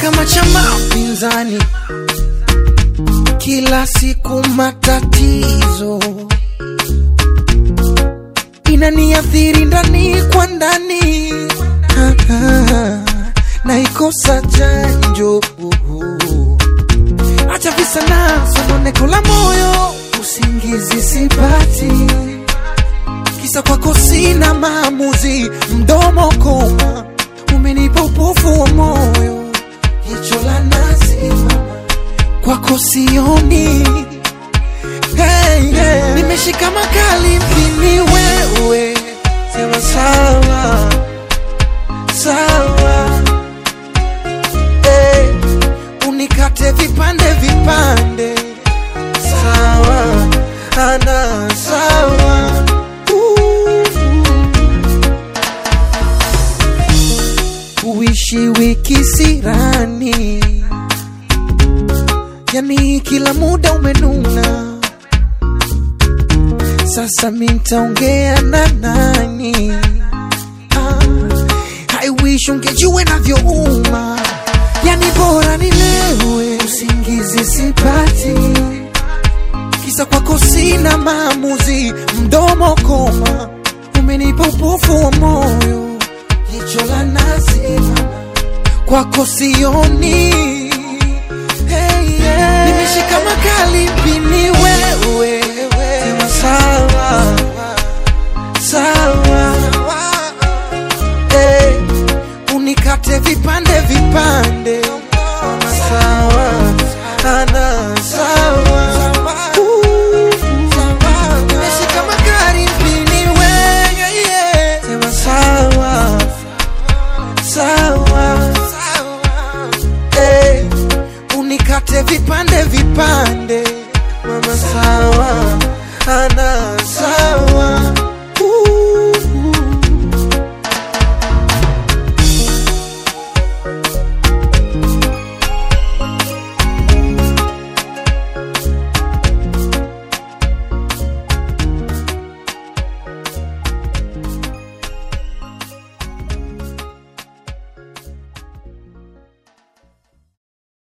kama chama pinzani, kila siku matatizo inaniathiri ndani kwa ndani, Ah, ah, naikosa chanjo. Acha visa na sononeko la moyo, usingizi sipati, kisa kwako sina maamuzi, mdomo koma, umenipa upofu wa moyo, jicho la nazi kwako sioni hey, hey. Nimeshika makali mpini wewe, sema sawa sawa, hey. Unikate vipande vipande, sawa ana sawa Uh. Uishi wiki sirani, yani kila muda umenuna sasa mintaongea na nani? Ah, I wish ungejua navyouma, yani bora nilewe, usingizi sipati, kisa kwako sina maamuzi, mdomo koma, umenipa upofu wa moyo, jicho la nazi kwako sioni hey, yeah. Nimeshika makali mpini wewe, sema sawa sawa, hey. Unikate vipande vipande, sema sawa ana sawa Uh, nimeshika makali mpini wewe, yeah. sema sawa sawa hey, unikate vipande vipande, mama sawa ana